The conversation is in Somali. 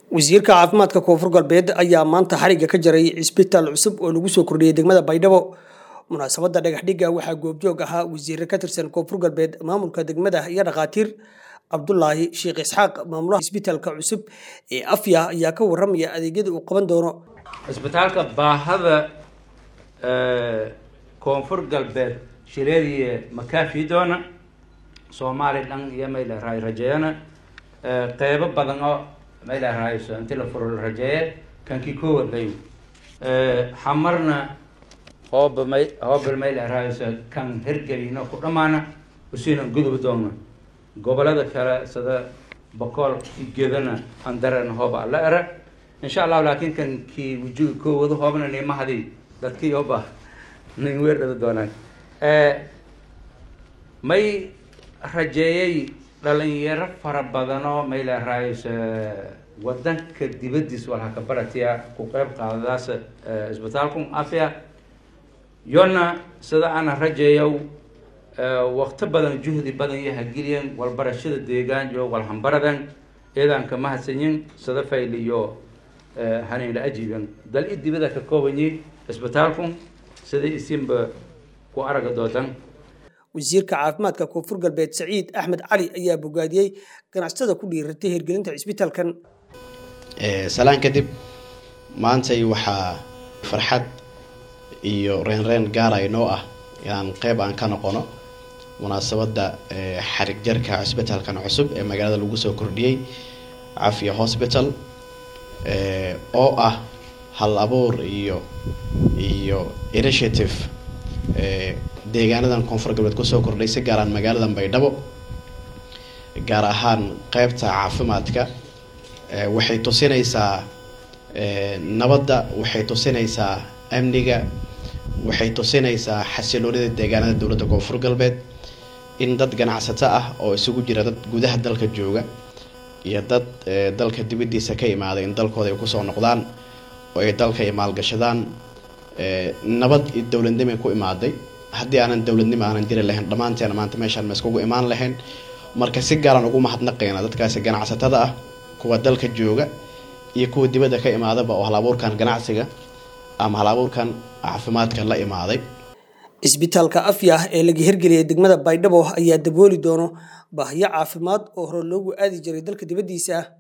wasiirka caafimaadka koonfur galbeed ayaa maanta xariga ka jaray cisbitaal cusub oo lagu soo kordhiyey degmada baydhabo munaasabadda dhagaxdhigga waxaa goobjoog ahaa wasiire ka tirsan koonfur galbeed maamulka degmada iyo dhakhaatiir cabdulaahi sheekh isxaaq maamulaha cisbitaalka cusub ee afya ayaa ka waramaya adeegyada uu qaban doono cisbitaalka baahada koonfur galbeed shileediye makaafi doona soomaali dhan iyo mayleerahay rajeeyana qeybo badan oo mayleerahayso inti la furo la rajeeye kankii kowa layo xamarna hooba may hoobal mayleerahayso kan hergelina ku dhamaana usiina gudub doona gobolada kale sida boqol gedana andaran hooba la era insha allahu laakiin kan kii wujuga kowada hoobna nimahadii dadkii oba nin weerdhada doonaan may rajeeyay dhalinyaro fara badanoo mayleerahays wadanka dibadiis walhaka baratiya ku qeyb qaadadaas isbitaalku afya yona sida ana rajeeyow wakti badan juhdi badan iyo hageliyan walbarashada deegaanjo walhambaradan eedaanka mahadsanyin sida fayliyo hanayla ajiiban dal i dibada ka koobanyi isbitaalku sida isinba ku araga doodan wasiirka caafimaadka koonfur galbeed saciid axmed cali ayaa bogaadiyey ganacsatada ku dhiiratay hirgelinta cisbitaalkan salaan kadib maantay waxaa farxad iyo reenreen gaara inoo ah inaan qeyb aan ka noqono munaasabadda xarig jarka cisbitaalkan cusub ee magaalada lagu soo kordhiyey cafiya hosbital oo ah hal abuur iyo iyo initiative deegaanadan koonfur galbeed kusoo kordhay si gaaraan magaaladan baydhabo gaar ahaan qeybta caafimaadka waxay tusinaysaa nabadda waxay tusinaysaa amniga waxay tusinaysaa xasiloonida deegaanada dowladda koonfur galbeed in dad ganacsato ah oo isugu jira dad gudaha dalka jooga iyo dad dalka dibadiisa ka imaaday in dalkooda ay kusoo noqdaan oo ay dalka ay maalgashadaan nabad iyo dowladnimo ku imaaday haddii aanan dowladnimo aanan jiri lahayn dhammaanteena maanta meeshaan ma iskugu imaan lahayn marka si gaaraan ugu mahadnaqayna dadkaasi ganacsatada ah kuwa dalka jooga iyo kuwa dibadda ka imaadaba oo halabuurkan ganacsiga ama halabuurkan caafimaadka la imaaday cisbitaalka afya ee laga hirgeliyay degmada baydhabo ayaa dabooli doono baahiyo caafimaad oo hore loogu aadi jiray dalka dibaddiisa